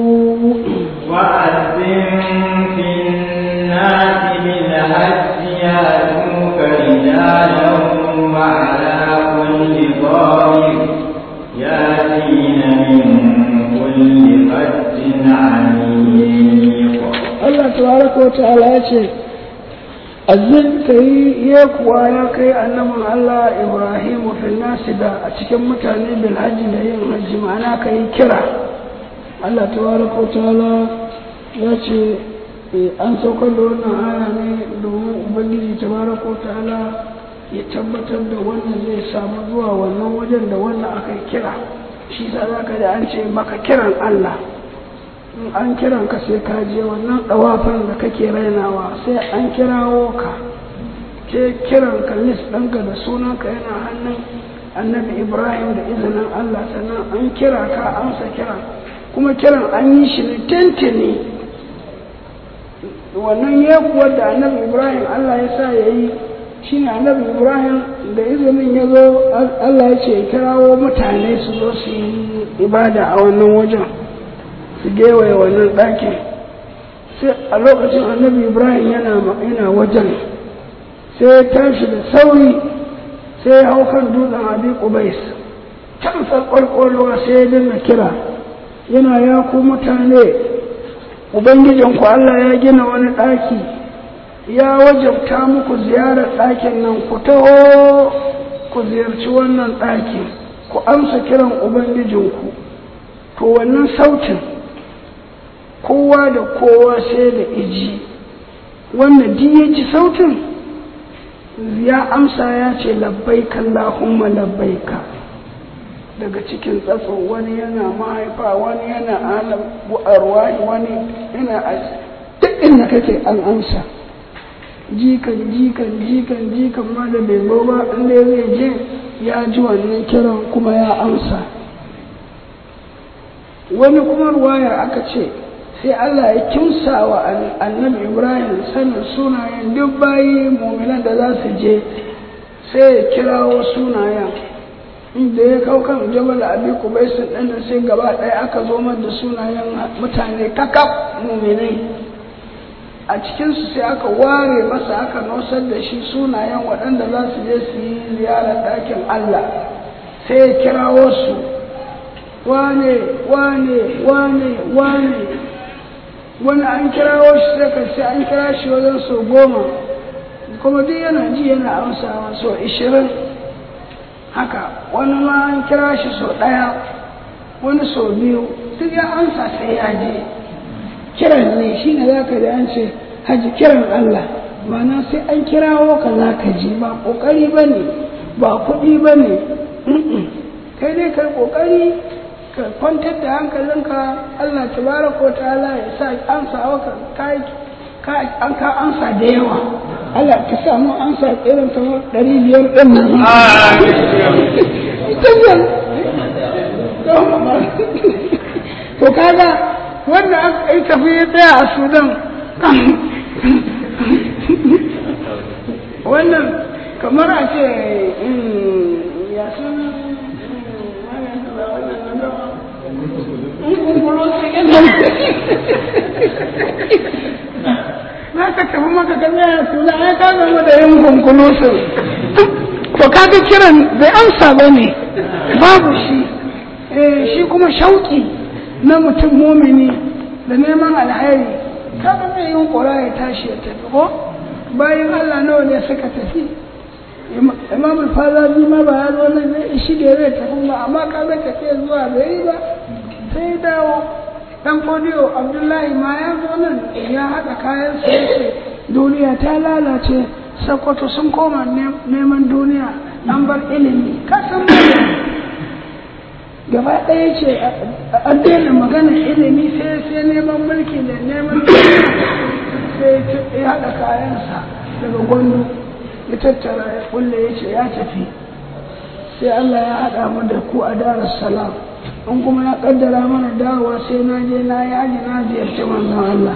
وأذن في الناس بالحج يأتوك رجالا وعلى كل ضامر يأتين من كل فج عميق Allah tabaraka wa ta'ala ya ce azin kai ya kuwa ya kai annabin Allah Ibrahim fil nasi da a cikin mutane bil hajji da yin hajji ma'ana kai kira Allah tabaraka wa ta'ala ya ce an saukar da wannan aya ne domin ubangiji tabaraka wa ta'ala ya tabbatar da wanda zai samu zuwa wannan wajen da wannan aka kira shi sa za ka da an ce maka kiran Allah in an kiran ka sai ka je wannan ɗawafin da kake rainawa sai an kirawo ka ke kiran ka list ɗinka da sunanka yana hannun annabi ibrahim da izinin allah sannan an kira ka amsa kiran kuma kiran an yi shi ne tentini wannan yekuwar da annabi ibrahim allah ya sa ya yi shi ne annabi ibrahim da izinin ya zo allah ya ce kirawo mutane su zo su yi ibada a wannan wajen su gewaye wannan ɗakin sai a lokacin annabi ibrahim yana yana wajen sai ya tashi da sauri sai ya hau kan dutsen abi kubais can farkolwa sai ya dinga kira yana ya ku mutane ubangijinku allah ya gina wani ɗaki ya wajabta muku ziyarar ɗakin nan ku taho ku ziyarci wannan ɗakin ku amsa kiran ubangijinku to wannan sautin kowa da kowa sai da iji wanda duk ya ji sautin ya amsa ya ce labbaika Allahumma labbaika daga cikin tsatso wani yana mahaifa wani yana alam bu'arwahi wani yana duk inda kake an amsa jikan jikan jikan jikan ma da bai zo ba inda zai je ya ji wannan kiran kuma ya amsa wani kuma ruwayar aka ce sai Allah ya kimsa wa annabi Ibrahim sanin sunayen duk bayi muminan da za su je sai ya kirawo sunayen inda ya kau kan jabal abi kubaisin ɗin da sai gaba ɗaya aka zo da sunayen mutane kakaf muminai a cikinsu sai aka ware masa aka nosar da shi sunayen waɗanda za su je su yi ziyarar ɗakin Allah sai ya kirawo su wane wane wane wane wani an kirawo shi sai ka sai an kira shi wajen so goma kuma duk yana ji yana amsawa so ishirin haka wani ma an kira shi so ɗaya wani so biyu duk ya amsa sai ya je kiran ne shi ne za ka da an ce haji kiran Allah mana sai an kirawo ka za ka je ba ƙoƙari ba ne ba kuɗi ba ne kai dai kai kokari ka kwantar da hankalinka Allah tabaraka wa ta'ala ya sa an sa maka kai ka an ka ansa da yawa Allah ka samu ansa irin ta ɗari biyar ɗin nan to kaga wanda aka yi tafi ya tsaya a sudan wannan kamar a ce ya sun za ka tafi maka ka tsaya suna ya ka zama da yin kunkulusun to kaga kiran bai amsa ba ne babu shi shi kuma shauki na mutum mumini da neman alheri kaga zai yin kura ya tashi ya tafi ko bayan allah nawa ne suka tafi imam al-fazazi ma ba ya zo nan zai shi da zai tafi ba amma kaga tafiya zuwa bai yi ba sai dawo dan fodiyo abdullahi ma ya zo nan ya haɗa kayan sai duniya ta lalace sakwato sun koma neman duniya an bar ilimi kasan gaba ɗaya ce an daina magana ilimi sai sai neman mulki da neman duniya sai ya haɗa kayansa daga gwandu ya tattara ya kulle ya ce ya tafi sai Allah ya haɗa mu da ku a darus salam in kuma ya kaddara mana dawowa sai na je na yi haji na ziyarci manzon Allah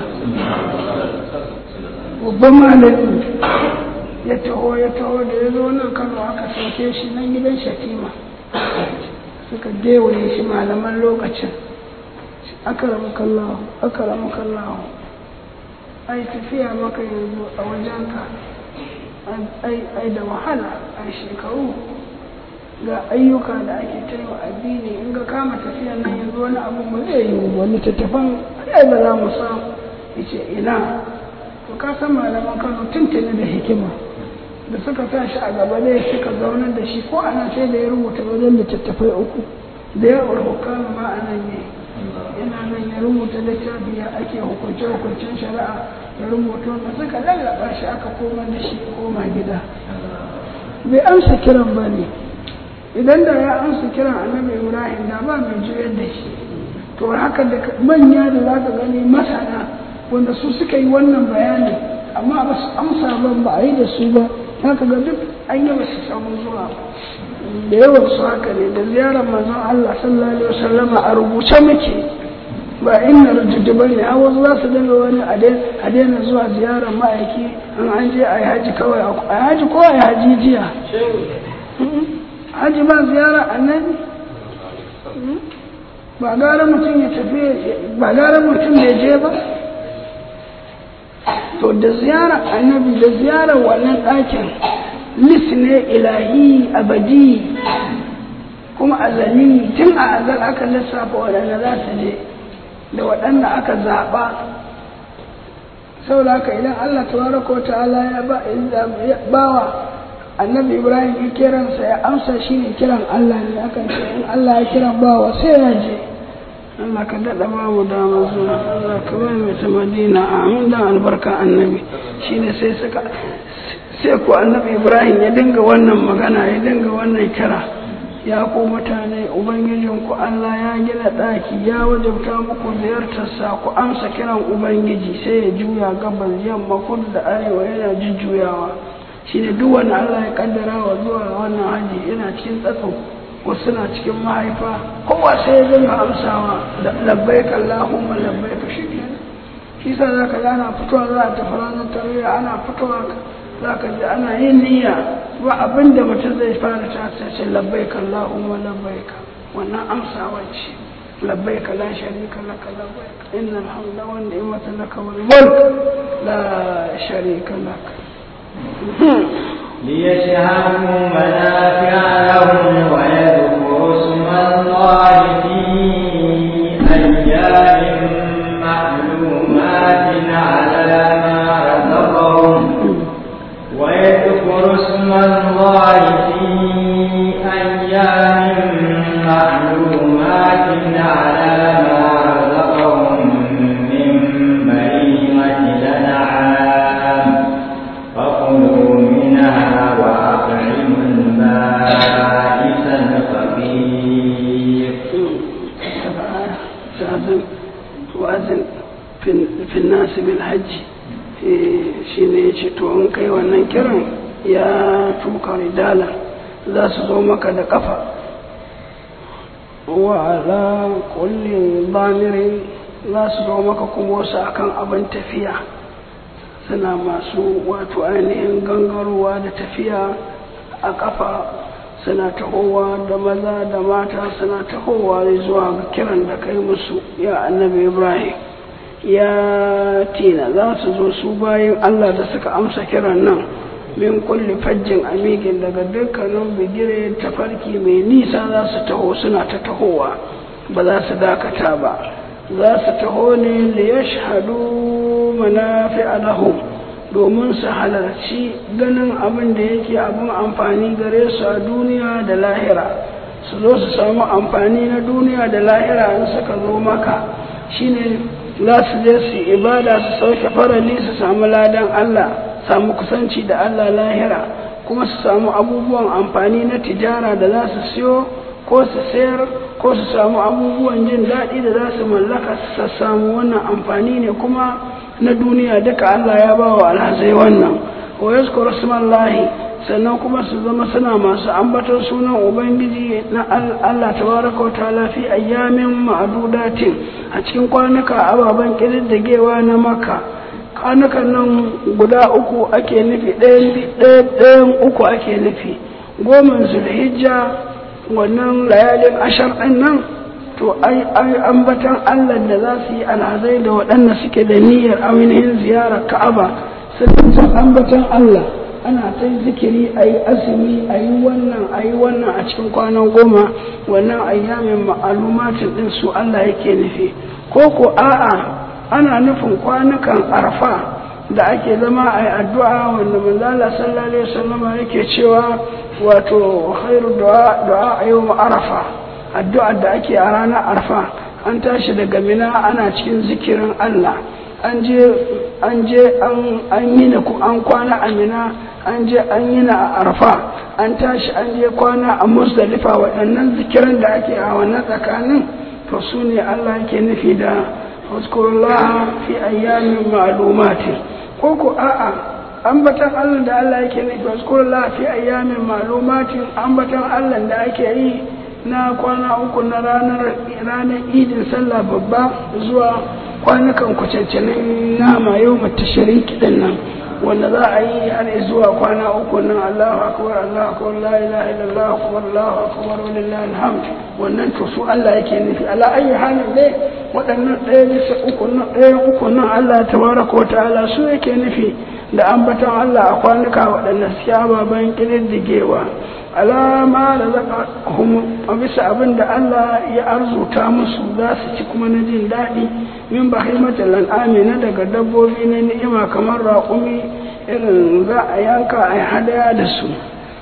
babban malami ya taho ya taho da ya zo nan kano aka sauke shi nan gidan shatima suka gewaye shi malaman lokacin akaramu kallahu akaramu kallahu ai tafiya maka yanzu a wajenka ai da wahala a shekaru ga ayyuka da ake taiwa addini in ga kama tafiyan nan yanzu wani abu ba zai yi wani tattafan ai ba za mu samu yace ina to ka san malaman Kano tuntuni da hikima da suka sa shi a gaba ne suka zaunar da shi ko ana sai da ya rubuta wajen littattafai uku da ya hukama ma a nan ne yana nan ya rubuta littafi ya ake hukunce hukuncen shari'a ya rubuta wanda suka lallaba shi aka koma da shi koma gida bai amsa kiran ba ne idan da ya amsa kiran annabi ibrahim da ba mai juyar da shi to haka da manya da za ka gani masana wanda su suka yi wannan bayani amma ba su amsa ban ba a yi da su ba haka ga duk an yi ba su samu zuwa da yawan su haka ne da ziyarar manzon Allah sallallahu alaihi wasallam a rubuce muke ba inna rujudu ba ne a wasu za su dinga wani a daina zuwa ziyarar ma'aiki an an je a yi haji kawai a haji ko a yi haji jiya haji ba ziyara annabi ba gara mutum ya tafi ba gara mutum ya je ba to da ziyara annabi da ziyarar wannan ɗakin lis ne ilahi abadi kuma azali tun a azal aka lissafa waɗanda za su je da waɗanda aka zaɓa saboda haka idan Allah tabaraka ta'ala ya bawa annabi Ibrahim ya kiransa ya amsa shi ne kiran Allah ne akan ce in Allah ya kiran bawa sai ya je Allah ka daɗa ba mu dama zuwa Allah ka ba mu ta Madina amin dan albarka annabi shine sai suka sai ko annabi Ibrahim ya dinga wannan magana ya dinga wannan kira ya ku mutane ubangijinku Allah ya gina ɗaki ya wajabta muku ziyartarsa ku amsa kiran ubangiji sai ya juya gabas yamma kudu da arewa yana jujjuyawa shine duk wanda Allah ya kaddara wa zuwa wannan haji yana cikin tsatso wasu na cikin mahaifa kowa sai ya dinga amsawa da labbaik Allahumma labbaik shi shi sa zaka ga ana fitowa za a tafi ranar tarayya ana fitowa za ka ji ana yin niyya ba abin da mutum zai fara ta ce labbaik Allahumma labbaik wannan amsawa ce labbaik la sharika laka labbaik innal hamda wan ni'mata laka wal mulk la sharika lak ليشهدوا منافع لهم ويذكروا اسم الله في أيام معلومات على ما رزقهم ويذكر اسم الله في أيام معلومات على ما رزقهم من بهيمة الأنعام فكلوا منها وأطعموا البائس nasu bil hajji shi ne ya ce to in kai wannan kiran ya tuka ridala za su zo maka da kafa wa ala kulli bamirin za su zo maka kuma wasu akan abin tafiya suna masu wato ainihin gangarowa da tafiya a kafa suna tahowa da maza da mata suna tahowa zuwa ga kiran da kai musu ya annabi ibrahim ya tina za su zo su bayan allah da suka amsa kiran nan min kulli fajjin amigin daga dukkanin bigire tafarki mai nisa za su taho suna ta tahowa ba za su dakata ba za su taho ne da ya shahadu manafi alahum domin su halarci ganin abin da yake abin amfani gare su a duniya da lahira su zo su samu amfani na duniya da lahira in suka zo maka shine za su je su ibada su sauke farali su samu ladan Allah samu kusanci da Allah lahira kuma su samu abubuwan amfani na tijara da za su siyo ko su sayar ko su samu abubuwan jin daɗi da za su mallaka su samu wannan amfani ne kuma na duniya duka Allah ya ba wa alhazai wannan wa yazkuru smallahi sannan kuma su zama suna masu ambatar sunan ubangiji na Allah tabaraka wa ta'ala fi ayyamin ma'dudatin a cikin kwanuka ababen kididdigewa na maka kwanukan nan guda uku ake nufi ɗayan uku ake nufi goma zulhijja wannan layalin ashar ɗin nan to ai ambatan Allah da za su yi alhazai da waɗanda suke da niyyar ainihin ziyarar ka'aba sun ambatan Allah ana ta zikiri a yi azumi a yi wannan a yi wannan a cikin kwanan goma wannan ayyamin ma'alumatin ɗin su Allah yake nufi ko ko a'a ana nufin kwanukan arfa da ake zama a yi addu'a wanda manzala sallallahu alaihi wasallam yake cewa wato khairu du'a du'a a yau arafa addu'ar da ake a ranar arfa an tashi daga mina ana cikin zikirin Allah an je an je an yi na an kwana a mina an je an yi na a arfa an tashi an je kwana a musdalifa waɗannan zikiran da ake a wannan tsakanin to su ne Allah yake nufi da waskurullah fi ayyamin ma'lumati ko ko a'a ambatan Allah da Allah yake nufi waskurullah fi ayyamin ma'lumati ambatan Allah da ake yi na kwana uku na ranar ranar idin sallah babba zuwa kwanukan kucancanin nama yau mata shariki din nan wanda za a yi har zuwa kwana uku nan Allahu akbar Allahu akbar la ilaha illallah akbar Allahu akbar walillahi alhamd wannan to su Allah yake nufi ala ayi halin dai waɗannan ɗaya bisa uku nan ɗaya uku nan Allah tabaraka wa ta'ala su yake nufi da ambaton Allah a kwanuka waɗanda suke ababen ƙididdigewa alama da zaka a bisa abin da Allah ya arzuta musu za su ci kuma na jin daɗi min bahimatul al'ami na daga dabbobi na ni'ima kamar raƙumi irin za a yanka a hadaya da su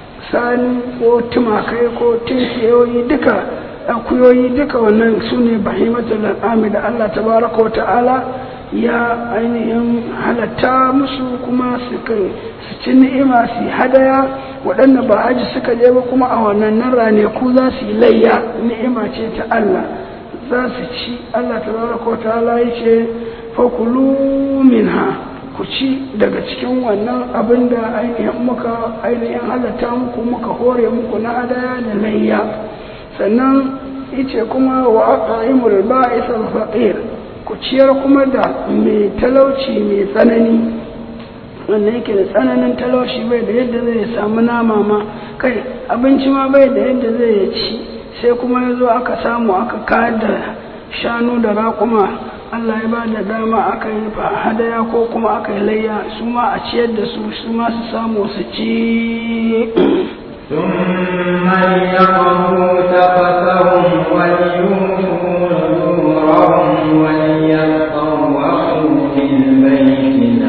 sani ko tumakai ko tinkiyoyi duka akuyoyi duka wannan su ne bahimatul al'ami da Allah tabaraka wa ta'ala ya ainihin halatta musu kuma su ci ni'ima su hadaya waɗanda ba haji suka je ba kuma a wannan nan raneku za su yi layya ni'ima ce ta Allah za su ci Allah tabaraka wa ta'ala ya ce fakulu minha ku ci daga cikin wannan abin da ainihin muka ainihin halatta muku muka hore muku na hadaya da layya sannan yace kuma wa aqaimul ba'is al-faqir ku ciyar kuma da mai talauci mai tsanani wanda yake da tsananin talauci bai da yadda zai samu nama ma kai abinci ma bai da yadda zai ci sai kuma ya zo aka samu aka kayar da shanu da raƙuma Allah ya ba da dama aka yi hadaya ko kuma aka yi layya su ma a ciyar da su su ma su samu su ci ثم ليقضوا تفثهم وليوفوا نذورهم وليطوفوا بالبيت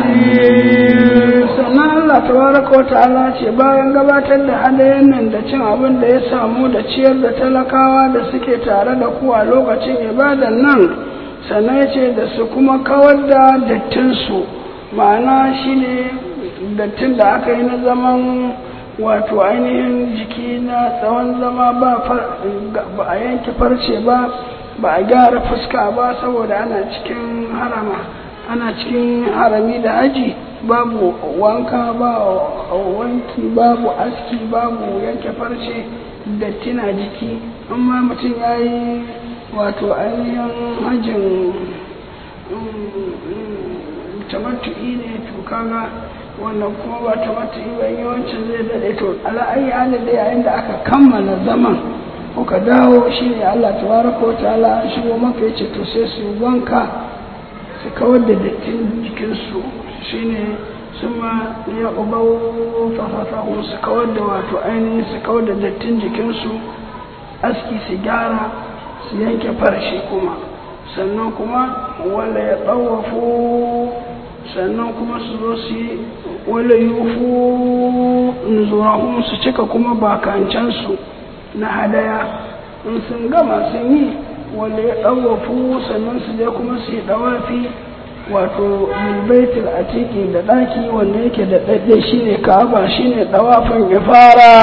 العتيق sannan Allah tabaraka wa ta'ala ce bayan gabatar da hadayen nan da cin abin da ya samu da ciyar da talakawa da suke tare da ku a lokacin ibadan nan sannan ya ce da su kuma kawar da dattinsu ma'ana shine dattin da aka yi na zaman wato ainihin jiki na tsawon zama ba a yanke farce ba ba a gyara fuska ba saboda ana cikin harama ana cikin harami da haji babu wanka ba wanki babu aski babu yanke farce datti na jiki amma mutum ya yi wato ainihin hajjin tamattu'i ne to kaga wannan kuma ba tamattu'i ba yawancin zai daɗe to ala'ayi halin da yayin da aka kammala zaman kuka dawo shi ne Allah tabaraka wa ta'ala an shigo maka yace to sai su wanka su kawar da dattin jikinsu shine sun ma ya ƙubau fafafahu su kawar da wato ainihin su kawar da dattin jikinsu aski su gyara su yanke farshe kuma sannan kuma wala ya ɗawafu sannan kuma su zo su yi wala yufu nuzurahum su cika kuma bakancansu na hadaya in sun gama sun yi wala ya ɗawafu sannan su je kuma su yi ɗawafi wato bilbaitul atiki da ɗaki wanda yake da ɗaɗɗe shine ka'aba shine ɗawafin ifara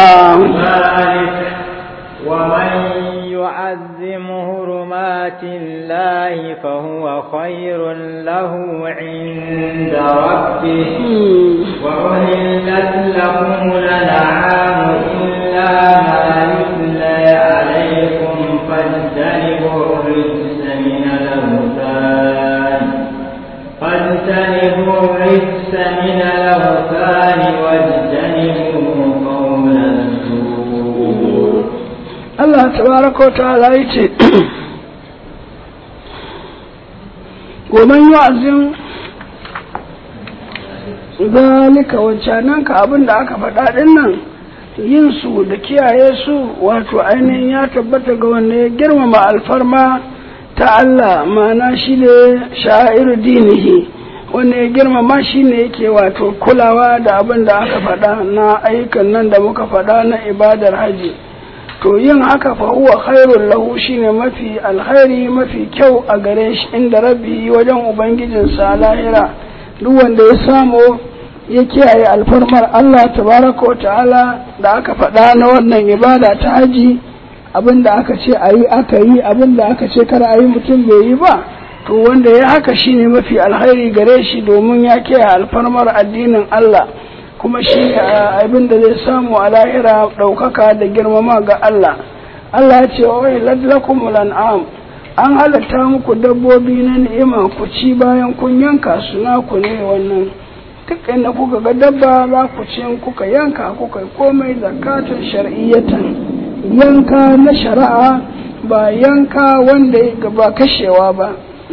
ومن يعظم حرمات الله فهو خير له عند ربه وأهلت لكم الأنعام إلا ما يتلى عليكم فاجتنبوا الرجس من الأوثان فاجتنبوا الرجس من الأوثان واجتنبوا قول الزور Allah tabaraka wa ta'ala yace goman yu'azzim zalika wancanan ka abin da aka faɗa ɗin nan yin su da kiyaye su wato ainihin ya tabbata ga wanda ya girmama alfarma ta Allah ma'ana shi ne sha'iru dinihi wanda ya girmama shi ne yake wato kulawa da abin da aka faɗa na ayyukan nan da muka faɗa na ibadar haji to yin haka fa huwa khairul lahu shine mafi alkhairi mafi kyau a gare shi inda rabbi wajen ubangijinsa lahira duk wanda ya samu ya kiyaye alfarmar Allah tabaraka wa ta'ala da aka faɗa na wannan ibada ta haji abin da aka ce a yi aka yi abin da aka ce kar a yi mutum bai yi ba to wanda ya haka shine mafi alkhairi gare shi domin ya kiyaye alfarmar addinin Allah kuma shi abin da zai samu a lahira ɗaukaka da girmama ga Allah Allah ya ce wa wai lakum lan'am an halatta muku dabbobi na ni'ima ku ci bayan kun yanka su naku ne wannan duk inda kuka ga dabba za ku ci kuka yanka kuka komai zakatun shar'iyyatan yanka na shari'a ba yanka wanda ba kashewa ba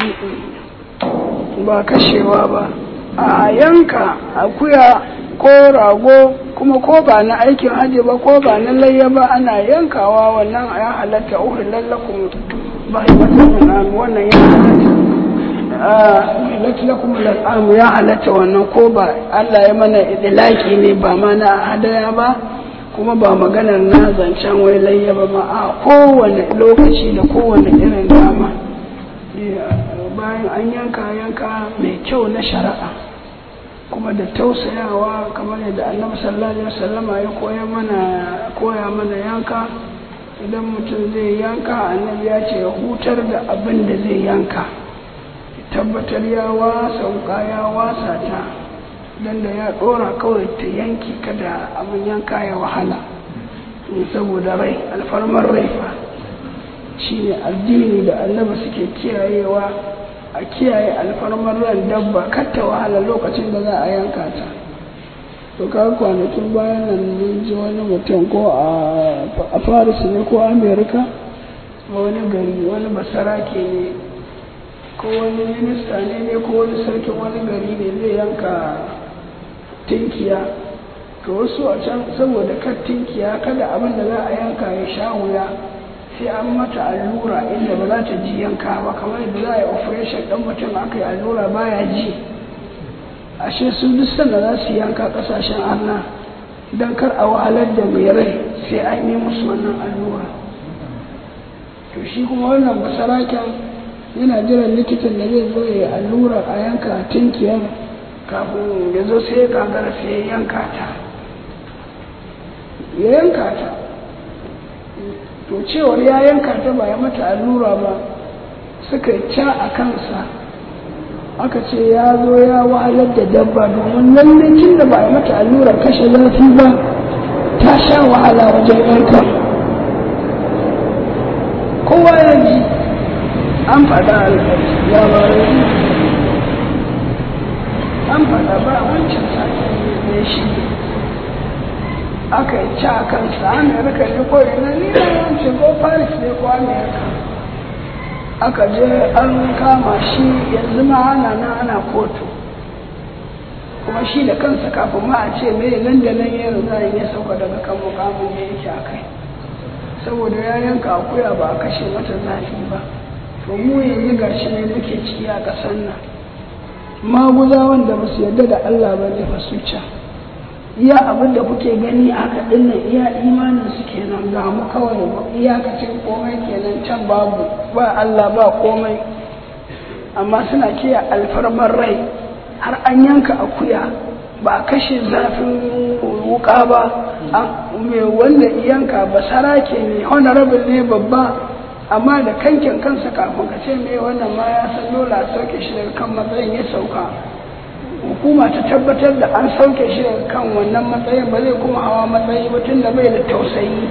ba kashewa ba a yanka akuya ko rago kuma ko ba na aikin hajji ba ko ba na layya ba ana yankawa wannan ya halatta uhun lallakum ba wannan ya halatta lakum al'amu ya halatta wannan ko ba Allah ya mana idlaki ne ba ma na hadaya ba kuma ba maganar na zancen wai layya ba ma a kowane lokaci da kowane irin dama bayan an yanka yanka mai kyau na shari'a kuma da tausayawa kamar yadda annabi sallallahu alaihi wasallama ya koya mana koya mana yanka idan mutum zai yanka annabi ya ce ya hutar da abin da zai yanka tabbatar ya wasa wuka ya wasa ta dan da ya dora kawai ta yanki kada abin yanka ya wahala saboda rai alfarmar rai fa shine addini da annabi suke kiyayewa a kiyaye alfarmar ran dabba ta wahala lokacin da za a yanka ta to ka kwanakin bayan nan mun ji wani mutum ko a paris ne ko america wani gari wani basarake ne ko wani minista ne ne ko wani sarkin wani gari ne zai yanka tinkiya to wasu a can saboda kar tinkiya kada abin da za a yanka ya sha wuya sai an mata allura inda ba za ta ji yanka ba kamar yadda za a yi operation ɗan mutum aka yi allura baya ji ashe su duk sanda za su yanka ƙasashen arna don kar a wahalar da mai rai sai an yi musu wannan allura to shi kuma wannan basaraken yana jiran likitan da zai zo ya yi allura a yanka tinkiyar kafin ya zo sai ya gagara sai ya yanka ta ya yanka ta to cewar ya yanka ta ba ya mata allura ba suka ca a kansa aka ce ya zo ya wahalar da dabba domin lalle tun da ba a mata allurar kashe zafi ba ta sha wahala wajen yanka kowa ya ji an faɗa labarai an faɗa ba wancan sati ne shi aka yi ci a kansa amerika ne ko ina ni na wancan ko paris ne ko amerika aka je an kama shi yanzu ma ana nan ana kotu kuma shi da kansa kafin ma a ce mai nan da nan ya riga ya sauka daga kan mukamin da yake a kai saboda ya yanka akuya ba a kashe mata zafi ba to mu yanzu gashi ne muke ciki a ƙasar nan maguza wanda ba su yarda da Allah ba ne fa su can iya abin da kuke gani a haka dinnan iya imanin su kenan ga mu kawai iyakacin komai kenan can babu ba Allah ba komai amma suna kiya alfarmar rai har an yanka akuya ba a kashe zafin wuka ba mai wanda yanka ba sarake ne honorable ne babba amma da kankin kansa kafin ka ce mai wannan ma ya san dole a sauke shi daga kan matsayin ya sauka hukuma ta tabbatar da an sauke shi daga kan wannan matsayin ba zai kuma hawa matsayi ba tun da bai da tausayi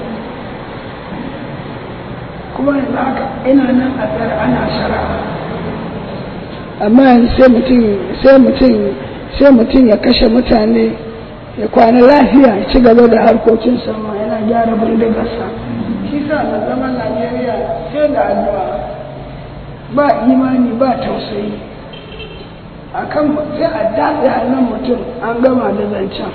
kuma yanzu haka ina nan a tsare ana shari'a amma yanzu sai mutum sai mutum sai mutum ya kashe mutane ya kwana lafiya ya ci gaba da harkokin sama yana gyara bindigarsa shi sa na zaman najeriya sai da addu'a ba imani ba tausayi a kan sai a datse hannun mutum an gama da zancen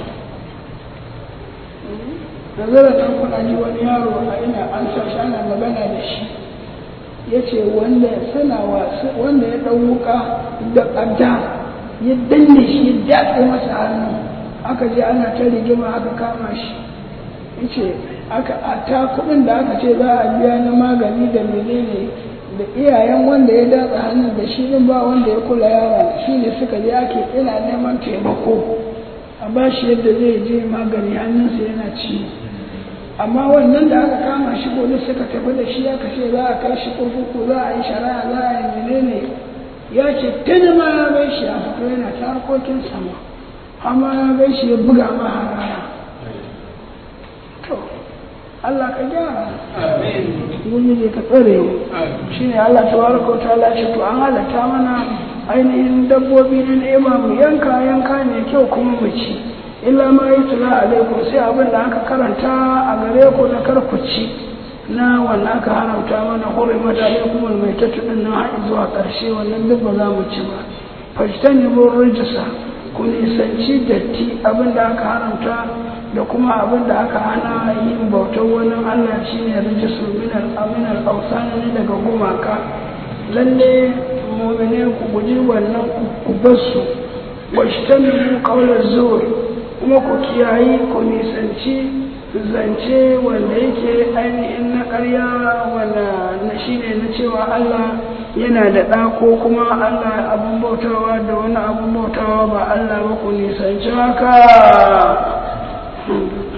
nazarar ɗan kuna ji wani yaro a ina an sa shi ana magana da shi ya ce wanda suna wasu wanda ya ɗan wuka da ƙadda ya danne shi ya datse masa hannu aka je ana ta rigima aka kama shi ya ce aka a ta kuɗin da aka ce za a biya na magani da menene da iyayen wanda ya datsa hannun da shi din ba wanda ya kula yaron shi ne suka je ake ina neman taimako a ba shi yadda zai je magani hannunsa yana ciwo amma wannan da aka kama shi gobe suka tafi da shi aka ce za a kai shi kurkuku za a yi shari'a za a yi menene ya ce tuni ma ya gai shi a fito yana ta harkokin sama amma ya gai shi ya buga ma harara to Allah ka gyara Ubangiji ka tsare mu shi ne Allah ta baraka ta lashe to an halatta mana ainihin dabbobi na nema mu yanka yanka ne kyau kuma mu ci illa ma yi tula alaikum sai abin da aka karanta a gare ku na karkuci na wannan aka haramta mana hurrimat alaikum almaitatu din nan har zuwa karshe wannan duk ba za mu ci ba fajtanibu rijsa ku nisanci datti abin da aka haramta da kuma abin da aka hana yin bautar wani Allah shine rijisu min al-amin al ne daga gumaka lalle mu'mine ku guji wannan ku basu wajtanibu qawla zur kuma ku kiyayi ku nisanci zance wanda yake ainihin na ƙarya wanda na shi ne na cewa Allah yana da ɗa ko kuma Allah abin bautawa da wani abin bautawa ba Allah ba ku nisanci haka